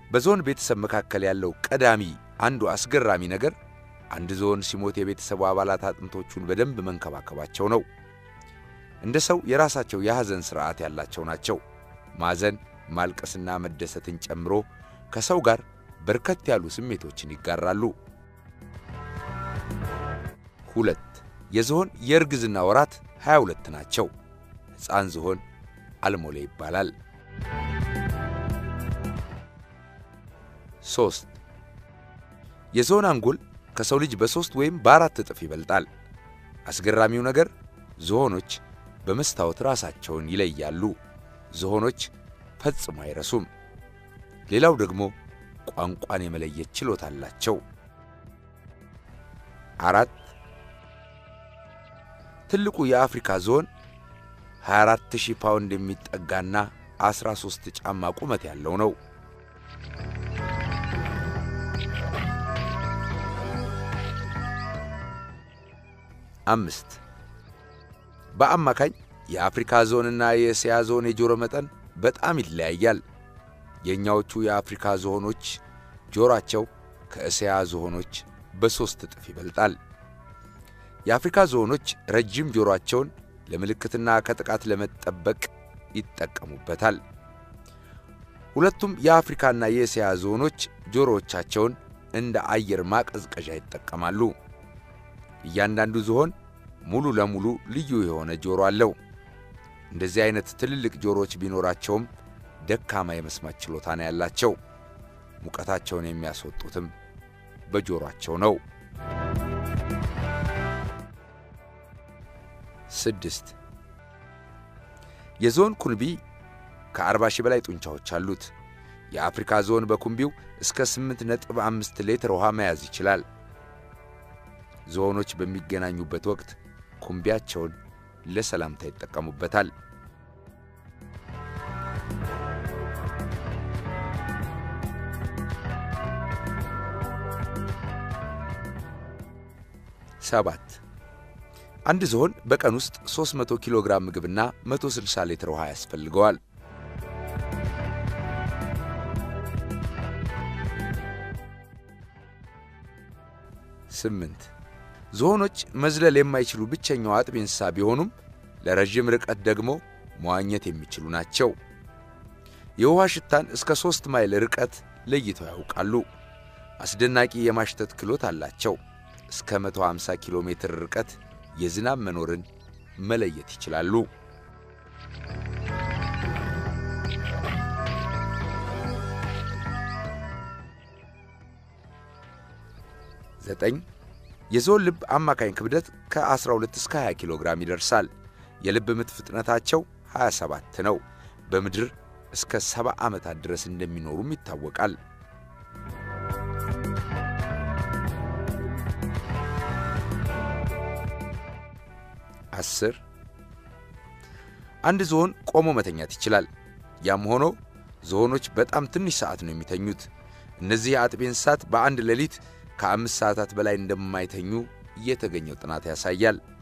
በዝሆን ቤተሰብ መካከል ያለው ቀዳሚ አንዱ አስገራሚ ነገር አንድ ዝሆን ሲሞት የቤተሰቡ አባላት አጥንቶቹን በደንብ መንከባከባቸው ነው። እንደ ሰው የራሳቸው የሐዘን ሥርዓት ያላቸው ናቸው። ማዘን፣ ማልቀስና መደሰትን ጨምሮ ከሰው ጋር በርከት ያሉ ስሜቶችን ይጋራሉ። ሁለት የዝሆን የእርግዝና ወራት 22 ናቸው። ሕፃን ዝሆን አልሞሌ ይባላል። ሦስት የዝሆን አንጎል ከሰው ልጅ በሦስት ወይም በአራት እጥፍ ይበልጣል። አስገራሚው ነገር ዝሆኖች በመስታወት ራሳቸውን ይለያሉ። ዝሆኖች ፈጽሞ አይረሱም። ሌላው ደግሞ ቋንቋን የመለየት ችሎታ አላቸው። አራት ትልቁ የአፍሪካ ዝሆን 24000 ፓውንድ የሚጠጋና 13 ጫማ ቁመት ያለው ነው። አምስት በአማካኝ የአፍሪካ ዞንና የእስያ ዞን የጆሮ መጠን በጣም ይለያያል። የእኛዎቹ የአፍሪካ ዝሆኖች ጆሮአቸው ከእስያ ዝሆኖች በሦስት እጥፍ ይበልጣል። የአፍሪካ ዝሆኖች ረጅም ጆሮአቸውን ለምልክትና ከጥቃት ለመጠበቅ ይጠቀሙበታል። ሁለቱም የአፍሪካና የእስያ ዝሆኖች ጆሮዎቻቸውን እንደ አየር ማቀዝቀዣ ይጠቀማሉ። እያንዳንዱ ዝሆን ሙሉ ለሙሉ ልዩ የሆነ ጆሮ አለው። እንደዚህ አይነት ትልልቅ ጆሮዎች ቢኖራቸውም ደካማ የመስማት ችሎታ ነው ያላቸው። ሙቀታቸውን የሚያስወጡትም በጆሮአቸው ነው። ስድስት የዝሆን ኩንቢ ከአርባ ሺህ በላይ ጡንቻዎች አሉት። የአፍሪካ ዝሆን በኩንቢው እስከ 8.5 ሊትር ውሃ መያዝ ይችላል። ዝሆኖች በሚገናኙበት ወቅት ኩንቢያቸውን ለሰላምታ ይጠቀሙበታል። ሰባት አንድ ዝሆን በቀን ውስጥ 300 ኪሎ ግራም ምግብና 160 ሊትር ውሃ ያስፈልገዋል። ስምንት ዝሆኖች መዝለል የማይችሉ ብቸኛው አጥቢ እንስሳ ቢሆኑም ለረዥም ርቀት ደግሞ መዋኘት የሚችሉ ናቸው። የውሃ ሽታን እስከ ሦስት ማይል ርቀት ለይተው ያውቃሉ። አስደናቂ የማሽተት ክሎት አላቸው። እስከ 150 ኪሎ ሜትር ርቀት የዝናብ መኖርን መለየት ይችላሉ። ዘጠኝ የዝሆን ልብ አማካኝ ክብደት ከ12 እስከ 20 ኪሎ ግራም ይደርሳል። የልብ ምት ፍጥነታቸው 27 ነው። በምድር እስከ 70 ዓመታት ድረስ እንደሚኖሩም ይታወቃል። አስር አንድ ዝሆን ቆሞ መተኛት ይችላል። ያም ሆኖ ዝሆኖች በጣም ትንሽ ሰዓት ነው የሚተኙት። እነዚህ የአጥቢ እንስሳት በአንድ ሌሊት ከአምስት ሰዓታት በላይ እንደማይተኙ የተገኘው ጥናት ያሳያል።